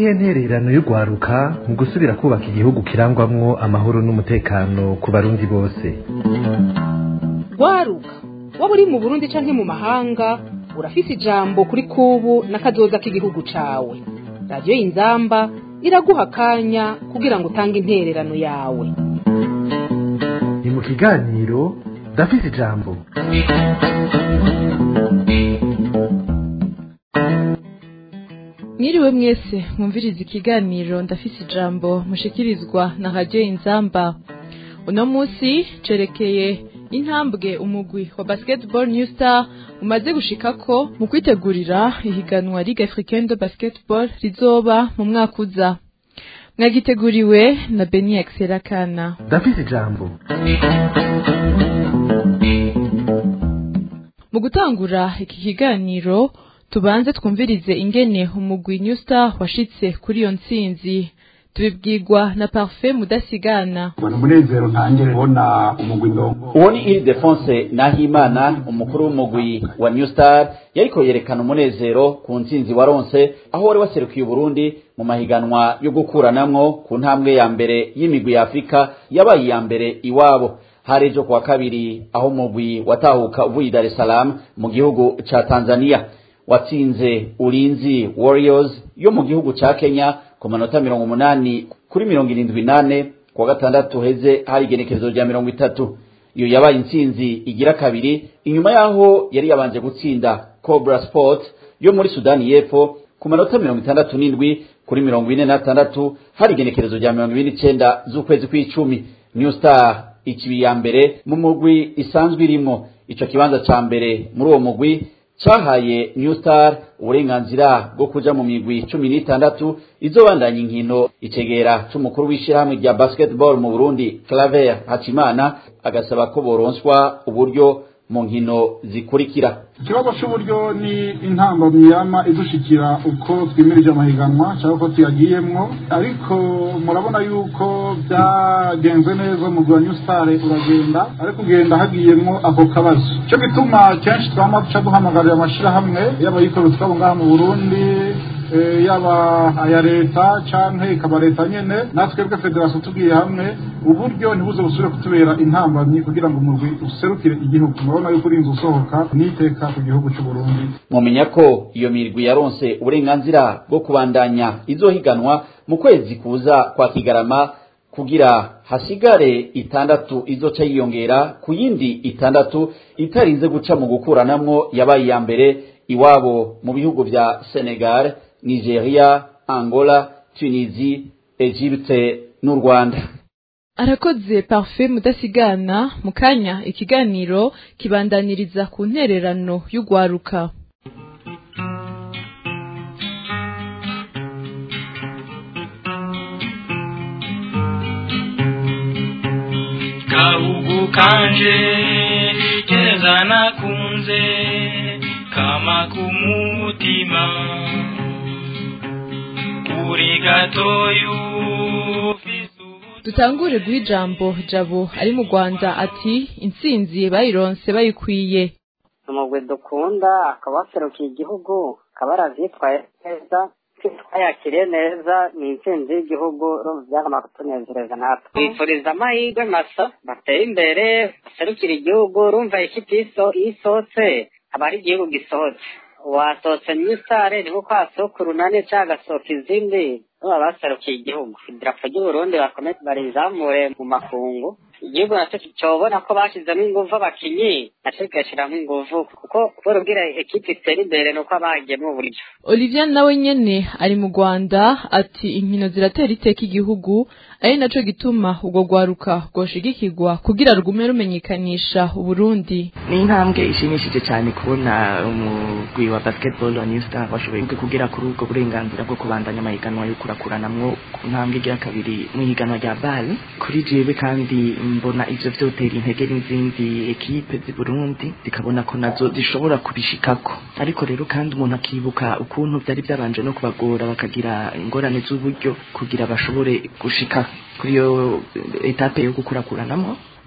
niyihe ntererano y'urwaruka mu gusubira kubaka igihugu kirangwamwo amahoro n'umutekano ku barundi bose rwaruka waba uri mu burundi canke mu mahanga urafise ijambo kuri kubu n'akazoza k'igihugu cawe radiyo y'inzamba iraguha akanya kugira ngo utange intererano yawe ni mu kiganiro ndafise ijambo mwiriwe mwese mwumviriza ikiganiro ndafise ijambo mushikirizwa na radiyo inzamba uno munsi cerekeye intambwe umugwi wa basketball new star umaze gushikako mu kwitegurira ihiganwa ligue africaine de basketball rizoba mu mwaka uza mwagiteguriwe na beni akana ndafise ijambo mu gutangura iki kiganiro tubanze twumvirize ingene umugwi new star washitse kuri iyo ntsinzi tubibwirwa na parfait mudasigana ubona umunezero ntangire kubona umugwi ndongo uwo ni iri defonse nahimana umukuru w'umugwi wa new star yariko yerekana umunezero ku ntsinzi waronse aho wari waserukiye uburundi mu mahiganwa yo gukuranamwo ku ntambwe ya mbere y'imigwi ya afurika yabaye iya mbere iwabo hari ejo kuwa kabiri aho umugwi watahuka uvuye i dar es salaam mu gihugu ca tanzania watsinze ulinzi warriors yo mu gihugu ca kenya ku manota mirongo umunani kuri mirongo irindwi nane kuwa gatandatu heze hari igenekerezo rya mirongo itatu iyo yabaye intsinzi igira kabiri inyuma y'aho yari yabanje gutsinda cobra sport yo muri sudani y'epfo ku manota mirongo itandatu n'indwi kuri mirongo ine n'atandatu hari igenekerezo rya mirongo ibiri n'icenda z'ukwezi kw'icumi new star ikibi ya mbere mu mugwi isanzwe irimo ico kibanza ca mbere muri uwo mugwi cahaye new star uburenganzira bwo kuja mu migwi cumi n'itandatu izobandanya inkino icegera c'umukuru w'ishirahamwe rya basketball mu burundi claver hakimana agasaba ko boronswa uburyo mu nkino zikurikira ikibazo cy'uburyo ni intambamyi yama idushikira uko twimirije amahiganwa cyangwa uko tuyagiyemwo ariko murabona yuko byagenze neza umugwi wa new star uragenda ariko ugenda hagiyemwo ako kabazo cyo gituma kenshi twama duca duhamagarira amashirahamwe y'abayikorera twabo ngaha mu burundi yaba aya leta canke ikaba leta nyene natwebwe federasiyo tugiye hamwe uburyo ntibuze busubire kutubera intambamyi kugira ngo umurwi userukire igihugu murabona yuko urinze usohoka n'iteka ku gihugu c'uburundi mumenya ko iyo mirwi yaronse uburenganzira bwo kubandanya izohiganwa mu kwezi kuza kwa kigarama kugira hasigare itandatu izoca yiyongera ku yindi itandatu itarinze guca mu gukuranamwo yabaye iya mbere iwabo mu bihugu vya senegal nigeria angola tunisie egypte n'u rwanda arakoze parfait mudasigana mu kanya ikiganiro kibandaniriza ku ntererano y'urwaruka gahugu kanje keza nakunze kama kumutima uri gatoyu dutangure guha ijambo jabo ari mu rwanda ati intsinzi bayironse bayikwiye umugwi dukunda akaba waserukiye igihugu akaba aravyitwaye neza twayakiriye neza ni intsinzi y'igihugu byagomba kutunezereza natwe twifuriza amahirwe masa bateye imbere baserukira igihugu urumva ikipe isohotse aba ari igihugu gisohotse wasohotse nyisare ni nkuko hasohoka urunani cyangwa agasohoka izindi baba baserukiye igihugu idarapo ry'uburundi bakomeze barizamure mu makungu igihugu nacyo cyobona ko bashyizemo ingufu abakinyi nacyo kigashyiramo ingufu kuko kubera ekipi itera imbere ni uko abagiyemo uburyo olivier nawe nyene ari mu rwanda ati inkino ziratera iteka igihugu ari naco gituma ubwo rwaruka rwoshigikirwa kugira rugume rumenyekanisha uburundi ni intambwe ishimishije cyane kubona umugwi wa basketball wa new star washoboye kugera kuri ubwo burenganzira bwo kubandanya amahiganwa yo kurakuranamwo ku ntambwe igira kabiri mu ihiganwa rya bal kuri jewe kandi mbona ivyo vyotera intege n'izindi ekipe z'i burundi zikabona ko nazo zishobora kubishikako ariko rero kandi umuntu akibuka ukuntu vyari vyabanje no kubagora bakagira ingorane z'uburyo kugira bashobore gushika kuri iyo etape yo gukurakuranamwo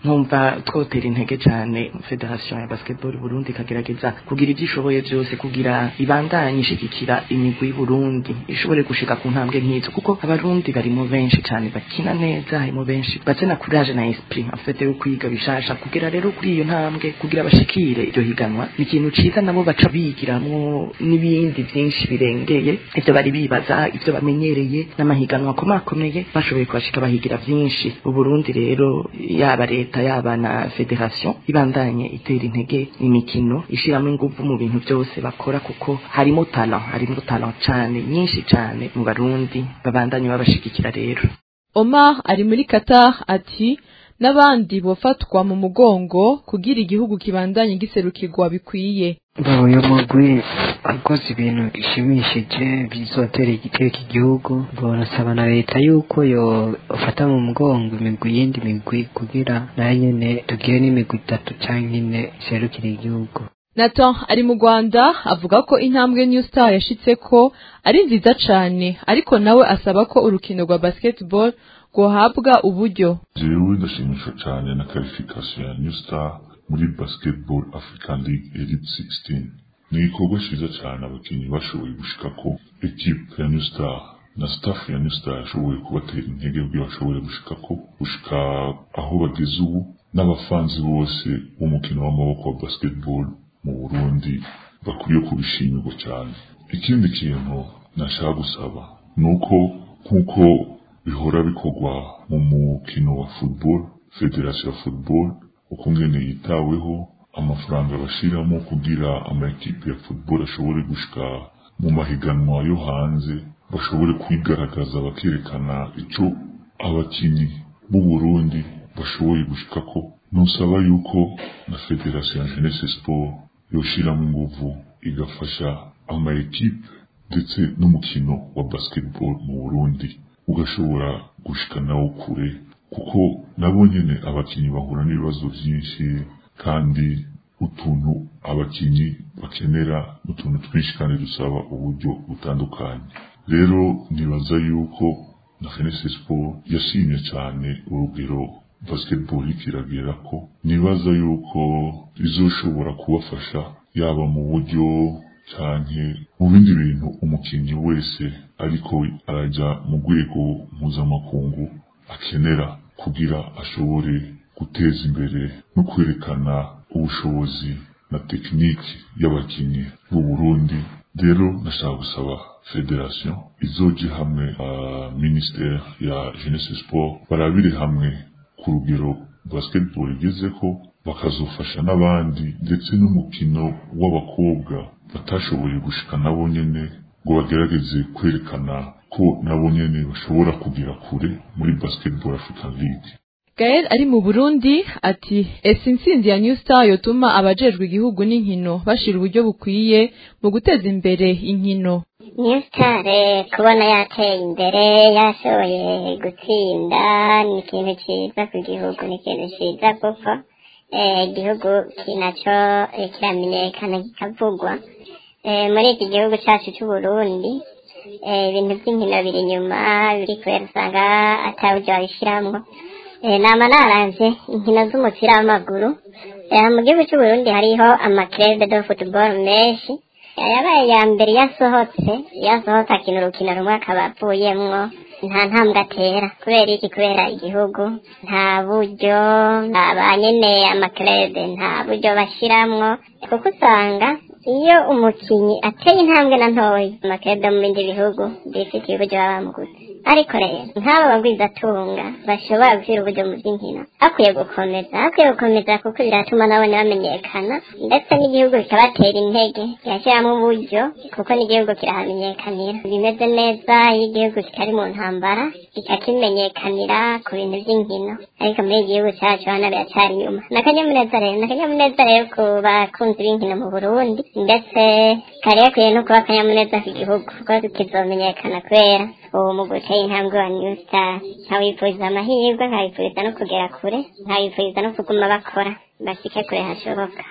nkumva twotera intege cyane federation ya basketball Burundi ikagerageza kugira ibyo ishoboye byose kugira ibandanye ishigikira imigwi y'u Burundi ishobore gushika ku ntambwe nk'izo kuko abarundi barimo benshi cyane bakina neza harimo benshi batse na courage na esprit en fait yo kwiga bishasha kugira rero kuri iyo ntambwe kugira bashikire iryo higanwa ni ikintu ciza nabo baca bigiramwo n'ibindi byinshi birengeye ivyo bari bibaza ivyo bamenyereye n'amahiganwa akomakomeye bashoboye kubashika bahigira byinshi uburundi rero yaba leta yaba na federation ibandanye itera intege imikino ishiramo ingufu mu bintu byose bakora kuko harimo talent harimo talent cane nyinshi cane mu barundi babandanye babashigikira rero Omar ari muri Qatar ati n'abandi bofatwa mu mugongo kugira igihugu kibandanye giserukirwa bikwiye uyu mugwi akoze ibintu bishimishije bizotera igiteka igihugu barasaba na leta yuko yo ufata mu mugongo imigwi yindi migwi kugira nayo nyene tugire n'imigwi itatu canke ine iserukira igihugu Nathan ari mu Rwanda avuga ko intambwe New Star yashitseko ari nziza cane ariko nawe asaba ko urukino rwa basketball rwohabwa uburyo jewe ndashimishwa cyane na qualification ya New Star muri Basketball African League Elite 16 ni igikorwa cyiza cyane abakinnyi bashoboye gushika ko equipe ya New Star na staff ya New Star yashoboye kubatera intege kugira bashobore gushika ko gushika aho bageze ubu n'abafanzi bose b'umukino w'amaboko wa basketball mu Burundi bakwiye kubishimirwa cyane ikindi kintu nashaka gusaba ni uko nk'uko bihora bikorwa mu mukino wa football federation ya football uko ngene yitaweho amafaranga bashiramo kugira ama ekipe ya football ashobore gushika mu mahiganwa yo hanze bashobore kwigaragaza bakerekana ico abakinyi b'u Burundi bashoboye gushikako nusaba yuko na federation ya jeunesse sport yoshiramo inguvu igafasha ama ekipe ndetse n'umukino wa basketball mu Burundi ugashobora gushika nawo kure kuko nabo nyene abakinyi bahura n'ibibazo byinshi kandi utuntu abakinyi bakenera utuntu twinshi kandi dusaba uburyo butandukanye rero nibaza yuko na Fenesi Sport yashimye cyane urugero basketball ikiragera ko nibaza yuko izoshobora kubafasha yaba mu buryo canke mu bindi bintu umukinnyi wese ariko araja mu rwego mpuzamakungu akenera kugira ashobore guteza imbere no kwerekana ubushobozi na tekiniki y'abakinnyi b'u Burundi rero nashaka gusaba federation izoje hamwe uh, ministère ya jeunesse sport barabire hamwe ku rugero basketball igezeko bakazofasha n'abandi ndetse n'umukino w'abakobwa batashoboye gushika nabo nyene ngo bagerageze kwerekana ko nabo nyene bashobora kugira kure muri basketball African League Gael ari mu Burundi ati ese intsinzi ya New Star yotuma abajejwe igihugu n'inkino bashira uburyo bukwiye mu guteza imbere inkino New Star kubona yateye imbere yashoboye gutsinda ni ikintu cyiza ku gihugu ni ikintu cyiza kuko igihugu kinacyo kiramenyekana kikavugwa muri iki gihugu cyacu cy'u Burundi ibintu by'inkino biri inyuma biri kubera usanga ataburyo babishyiramo nama naranze inkino z'umupira w'amaguru mu gihugu cy'u Burundi hariho amakirebe de football menshi yabaye ya mbere yasohotse yasohotse akina urukino rumwe akaba avuyemwo nta ntambwe atera kubera iki kubera igihugu nta buryo ba nyene amakirebe nta buryo bashiramwo kuko usanga iyo umukinnyi ateye intambwe na ntoya amakirebe mu bindi bihugu bifitiye uburyo baba bamuguze ariko rero nk'aba bagwizatunga bashobora gushyira uburyo mu by'inkino hakwiye gukomeza hakwiye gukomeza kuko biratuma nabone bamenyekana ndetse n'igihugu kikabatera intege kigashyiramo uburyo kuko n'igihugu kirahamenyekanira bimeze neza iyo igihugu kitari mu ntambara kikakimenyekanira ku bintu by'inkino ariko muri iki gihugu cyacu hano biracyari inyuma ni akanyamuneza rero ni akanyamuneza rero ku bakunzi b'inkino mu burundi ndetse kari gakwiye no kuba akanyamuneza ku gihugu kuko kizomenyekana kubera uwo mu gutera intambwe wa new star nkabifuriza amahirwe nkabifuriza no kugera kure nkabifuriza no kuguma bakora bashike kure hashoboka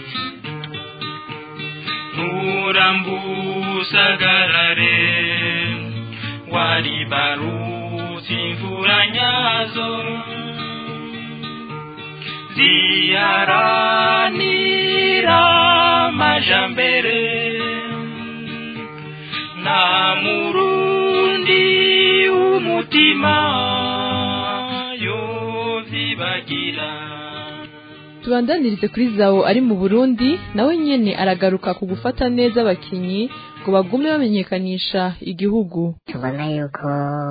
urambusagarare waribarutse imvura nyazo ziharanira amajambere nta murundi w'umutima yozibagira tubandanirize kuri zawo ari mu burundi nawe nyene aragaruka ku gufata neza abakinyi ngo bagume bamenyekanisha igihugu tubona yuko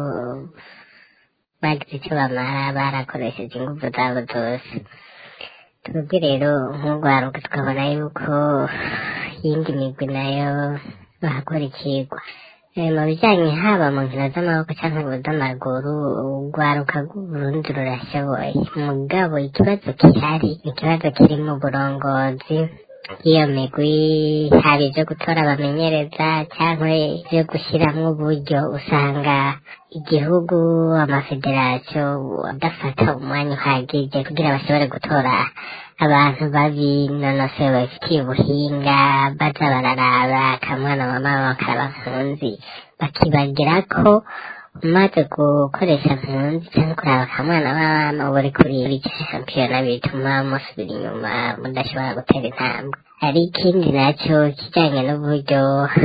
bagize icyo bamara barakoresheje ingufu zabo zose twebwe rero nk'urwaruka tukabona yuko iyindi migwi nayo bahakora ikigwa Eh, mu bijyanye haba mu nkino z'amaboko cyangwa mu z'amaguru urwaruka rw'uburundi rurashoboye mugabo ikibazo gihari ikibazo kiri mu burongozi bw'iyo migwi haba ibyo gutora abamenyereza cyangwa ibyo gushyiramo uburyo usanga igihugu amafederasiyo adafata umwanya uhagije kugira bashobore gutora abantu babinonosoye babifitiye ubuhinga baza bararaba akamwana mama bakaraba mpunzi bakibagira ko umaze gukoresha mpunzi cyangwa kuraba akamwana mama uba uri kuri ibice shampiyona bituma musubira inyuma mudashobora gutera intambwe hari ikindi nacyo kijyanye n'uburyo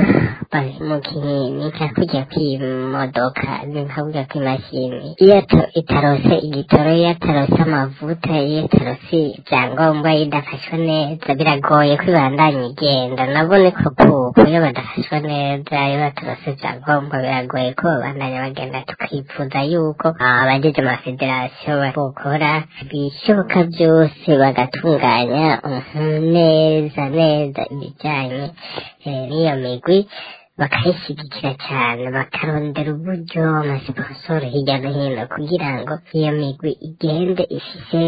bamukinnyi ni nka kujya kw'imodoka ni nka kujya kw'imashini iyo to- itarose igitoro iyo atarose amavuta iyo atarose ibyangombwa iyo idafashwe neza biragoye kwibandanya igenda nabo niko kuko iyo badafashwe neza iyo batarose ibyangombwa biragoye ko babandanya bagenda tukifuza yuko abagize amafederasiyo bakora ibishoboka byose bagatunganya mhm, neza neza ibijyanye eh, n'iyo migwi bakayishyigikira cyane bakarondera uburyo amasiponsoro hirya no hino kugira ngo iyo migwi igende ifise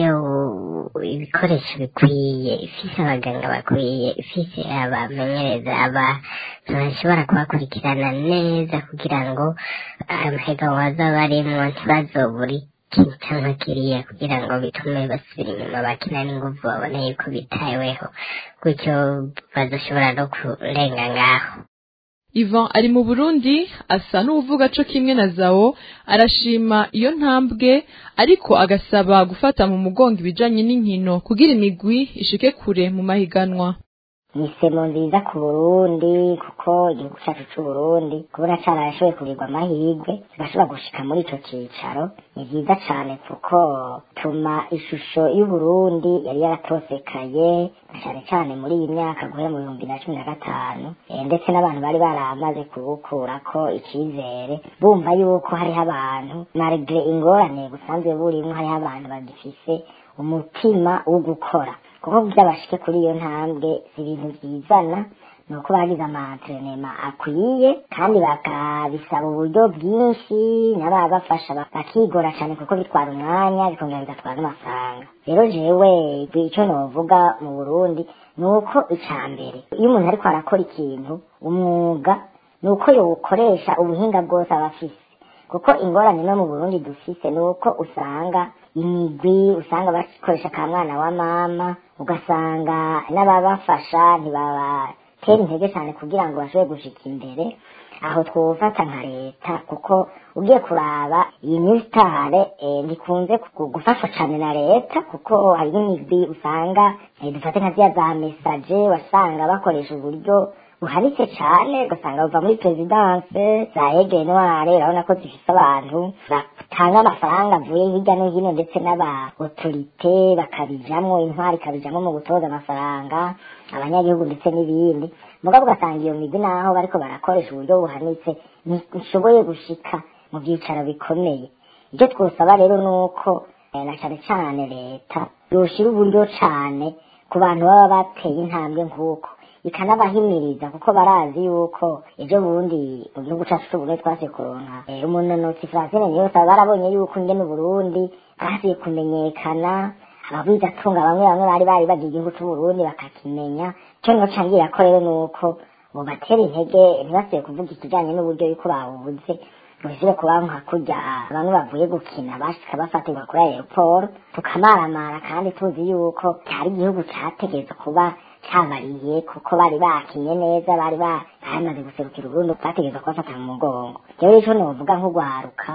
u- ibikoresho bikwiye ifise abaganga bakwiye ifise abamenyereza abantu bashobora kubakurikirana neza kugira ngo amahiganwa azaba arimwo ntibazobure ikintu cyangwa kiriya kugira ngo bitume basubira inyuma bakina n'inguvu babone yuko bitaweho gutyo badashobora no kurenga ngaho Ivan ari mu Burundi asa n'uvuga co kimwe na Zao arashima iyo ntambwe ariko agasaba gufata mu mugongo ibijanye n'inkino kugira imigwi ishike kure mu mahiganwa ni isemo nziza ku burundi kuko igihugu cyacu c'uburundi kubona carashoboye kugirirwa amahirwe kigashobora gushika muri ico cicaro ni vyiza cane kuko tuma ishusho y'uburundi yari yaratosekaye na cane cane muri iyi myaka guhera mu bihumbi na cumi na gatanu Eh, ndetse n'abantu bari baramaze kubukurako icizere bumva yuko hariho abantu malgre ingorane busanzwe burimwo hariho abantu bagifise umutima wo gukora kuko kugira bashike kuri iyo ntambwe si ibintu byizana ni uko bagize amatrenema akwiye kandi bakabisaba uburyo bwinshi n'ababafasha ba- bakigora cyane kuko bitwara umwanya bikongera bigatwara n'amafaranga rero jewe icyo novuga mu burundi ni uko icya mbere iyo umuntu ariko arakora ikintu umwuga ni uko yawukoresha ubuhinga bwose aba afise kuko ingorane no mu burundi dufise ni uko usanga imigwi usanga bakoresha ka mwana wa mama ugasanga n'ababafasha ntibabatera intege cyane kugira ngo bashobore gushika imbere aho twufata nka leta kuko ugiye kuraba iyi misitare ntikunze ku- gufashwa cyane na leta kuko hari n'imigwi usanga eh, dufate nka ziriya za mesaje wasanga bakoresha uburyo buhanitse cyane ugasanga buva muri perezidanse za ege noire urabona ko zifite abantu batanga amafaranga avuye hirya no hino ndetse n'aba otorite bakabijamwo intwari ikabijamwo mu gutoza amafaranga abanyagihugu ndetse n'ibindi mugabo ugasanga iyo migwi naho bariko barakoresha uburyo buhanitse ntishoboye gushika mu byicaro bikomeye ibyo twosaba rero ni uko eh, na cyane cyane leta yoshira uburyo cyane ku bantu baba bateye intambwe nk'uko ikanabahimiriza kuko barazi yuko ejo bundi mu gihugu cyacu c'uburundi twase kuronka eh, umunonotsi francine niyose baba barabonye yuko ingene uburundi bwasiye kumenyekana ababigatunga bamwe bamwe bari bari bagiye igihugu c'uburundi bakakimenya cyo noca ngira ko rero nuko bubatera intege ntibasibe kuvuga ikijanye n'uburyo yuko bawubuze buzire kuba nka kurya bamwe bavuye gukina bashika bafatirwa kuri aeroport tukamaramara kandi tuzi yuko cyari igihugu cyategetse kuba cyabariye kuko bari bakinye neza bari ba- bamaze guserukira uburundi bategeza kubafata mu mugongo rero ico novuga nk'ugwaruka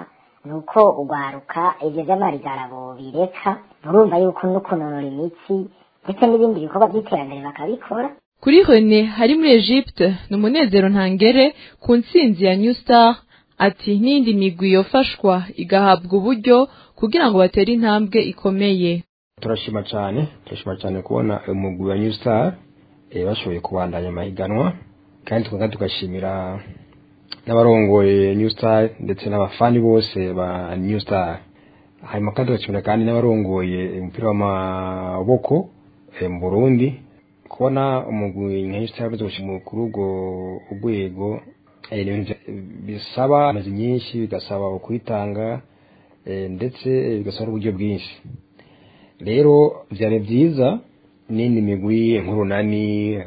ni uko urwaruka ibyo by'amahiganwa bobireka murumva yuko no kunonora imitsi ndetse n'ibindi bikorwa by'iterambere bakabikora kuri Rene hari muri Egypte ni umunezero ntangere ku ntsinzi ya New Star ati n'indi migwi yofashwa igahabwa uburyo kugira ngo batere intambwe ikomeye turashima cyane turashima cyane kubona umugwi wa New Star eh, bashoboye kubandanya amahiganwa kandi tukaba tugashimira n'abarongoye New Star ndetse n'abafani bose ba New Star hanyuma kandi tugashimira kandi n'abarongoye umupira w'amaboko eh, mu Burundi kubona umugwi nka New Star uzoshima kuri urwo rwego eh, ni ibintu bisaba amazi nyinshi bigasaba kwitanga eh, ndetse bigasaba uburyo bwinshi rero byari byiza n'indi migwi nk'urunani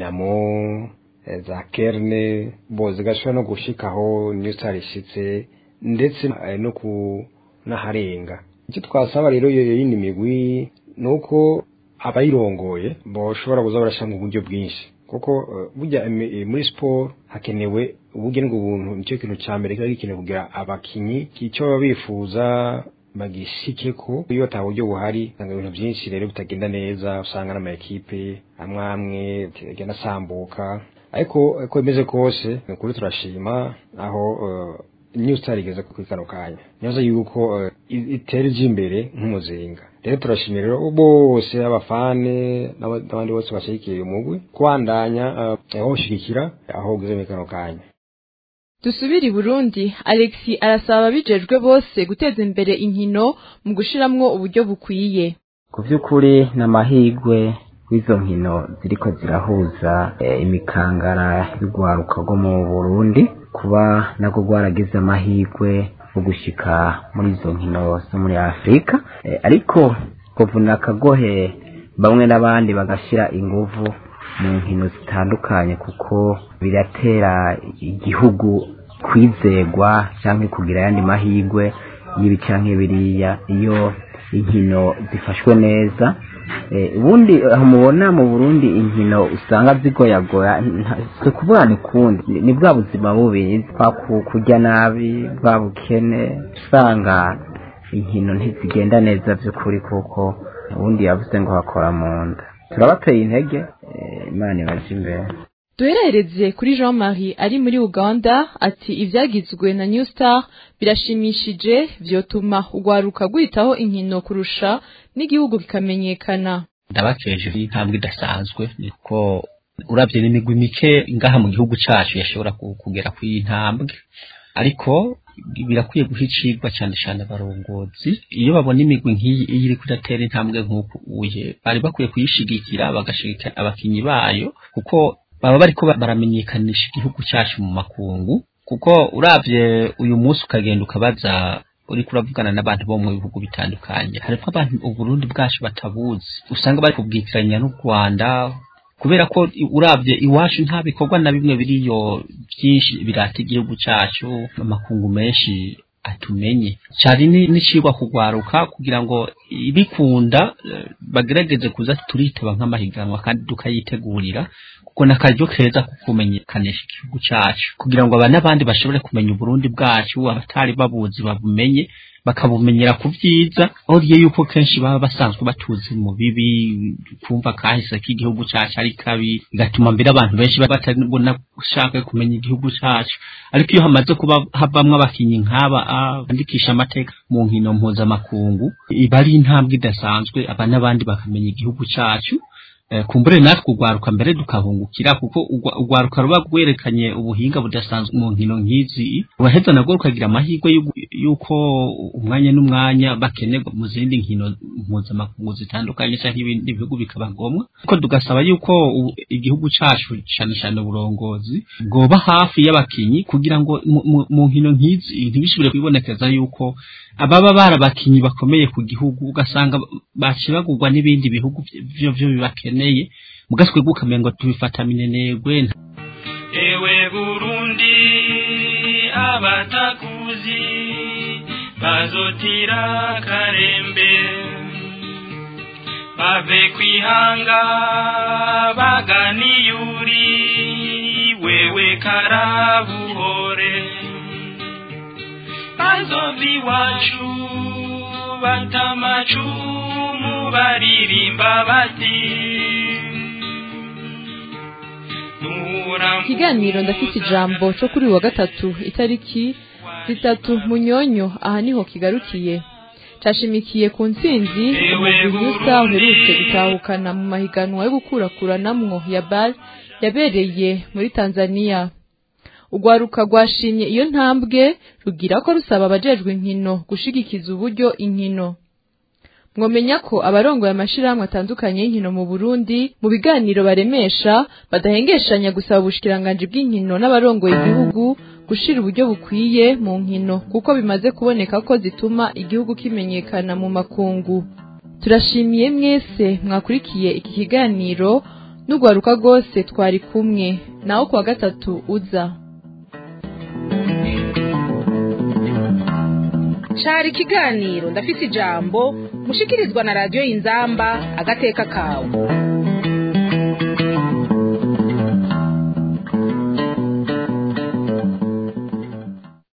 dinamo eh, za kerne bo zigashobora no gushikaho niyo star ishitse ndetse eh, no ku n'aharenga icyo twasaba rero iyo yindi migwi ni uko abayirongoye boshobora kuza barashanga uburyo bwinshi kuko eh, burya emi- eh, muri siporo hakenewe uburyo n'ubuntu nicyo kintu cya mbere kiba gikenewe kugira abakinyi icyo baba bifuza bagishike ko iyo ata buryo buhari usanga ibintu byinshi rero bitagenda neza usanga n'ama ekipe amwe amwe agenda asambuka ariko uko bimeze kose ni ukuri turashima aho eh, new star igeze ku kano kanya nyoza yuko eh, i- itera ije imbere nk'umuzinga rero turashimira rero bose abafane n'aba- n'abandi bose bashyigikiye umugwi kubandanya eh, bawushyigikira aho ugeze muri kano kanya dusubire i Burundi Alexi arasaba abijejwe bose guteza imbere inkino mu gushiramwo uburyo bukwiye ku by'ukuri ni amahirwe w'izo nkino ziriko zirahuza eh, imikangara y'urwaruka rwo mu burundi kuba nabwo rwaragize amahirwe yo gushika muri izo nkino zo muri afurika Eh, ariko kuvuna akagohe bamwe n'abandi bagashyira inguvu mu nkino zitandukanye kuko biratera igihugu kwizegwa cyangwa kugira ayandi mahirwe y'ibi canke biriya iyo inkino zifashwe neza Eh, ubundi aho mubona mu burundi inkino usanga zigoyagoya nta- si kuvuga ni kundi ni- ni bwa buzima bubi kwa ku- kurya nabi bwa bukene usanga inkino ntizigenda neza by'ukuri kuko ubundi yavuze ngo hakora mu nda turabateye intege eh, imana ibaje imbere duherereze kuri Jean Marie ari muri Uganda ati ivyagizwe na New Star birashimishije vyotuma urwaruka rwitaho inkino kurusha n'igihugu kikamenyekana ndabakeje intambwe idasanzwe niko urabye n'imigwi mike ngaha mu gihugu cacu yashobora ku- kugera ku iyi ntambwe ariko birakwiye guha icigwa cyane cyane abarongozi iyo babona imigwi nk'iyi iyo iriko iratera intambwe nk'uku uye bari bakwiye kuyishigikira bagashigikira abakinyi bayo kuko baba bariko ba- baramenyekanisha igihugu cacu mu makungu kuko uravye uyu munsi ukagenda ukabaza uriko uravugana n'abantu bo mu bihugu bitandukanye harimo abantu uburundi bwacu batabuzi usanga bari kubwitiranya n'u rwanda kubera ko i- uravye iwacu nta bikorwa na bimwe biriyo byinshi birata igihugu cacu amakungu menshi atumenye cari ni- n'icigwa kugwaruka kugira ngo ibikunda eh, bagerageze kuza turitaba nk'amahiganwa kandi tukayitegurira kuko n'akaryo keza ko kumenyekanisha igihugu cacu kugira ngo aba n'abandi bashobore kumenya uburundi bwacu abatari babuzi babumenye bakabumenyera ku byiza aho riye yuko kenshi baba basanzwe batuzi mu bibi kumva kahise k'igihugu cacu ari kabi bigatuma mbere abantu benshi batabona gushaka kumenya igihugu cacu ariko iyo hamaze kuba havamwo abakinyi nk'aba ah, bandikisha amateka mu nkino mpuzamakungu iba ari intambwe idasanzwe aba n'abandi bakamenya igihugu cacu Eh, kumbure natwe ugwaruka mbere dukahungukira kuko ugwa- ugwaruka ruba rwerekanye ubuhinga budasanzwe mu nkino nk'izi uraheza nabwo rukagira amahirwe y'ugu- y'uko umwanya n'umwanya bakenerwa mu zindi nkino mpuzamakungu zitandukanye cyangwa ibindi bihugu bikabagomwa ariko tugasaba yuko u- igihugu cacu cyane cyane uburongozi bwoba hafi y'abakinyi kugira ngo mu- mu- mu nkino nk'izi ntibishobore kwibonekeza yuko ababa barabakinyi bakomeye ku gihugu ugasanga bacibagurwa n'ibindi bihugu vyo vyo bibakeneye mugaswe gukamenya ngo tubifata minenegwe ewe burundi abatakuzi bazotira karembe bave kwihanga baganiyuri wewe karabuhore bazova iwacu batamacumu baririmba bati ikiganiro ndafite ijambo cyo kuri uyu wa gatatu itariki zitatu munyonyo aha niho kigarukiye cashimikiye ku ntsinzi umugwi yusa uherutse gutahukana mu mahiganwa yo gukurakuranamwo ya bal yabereye muri tanzania urwaruka rwashimye iyo ntambwe rugira ko rusaba abajejwe inkino gushigikiza uburyo inkino mwomenya ko abarongoye amashirahamwe atandukanye y'inkino mu Burundi mu biganiro baremesha badahengeshanya gusaba ubushikiranganji bw'inkino n'abarongoye igihugu gushira uburyo bukwiye mu nkino kuko bimaze kuboneka ko zituma igihugu kimenyekana mu makungu turashimiye mwese mwakurikiye iki kiganiro n'urwaruka rwose twari kumwe naho kuwa gatatu uza cari ikiganiro ndafise ijambo mushikirizwa na radiyo y'inzamba agateka kawe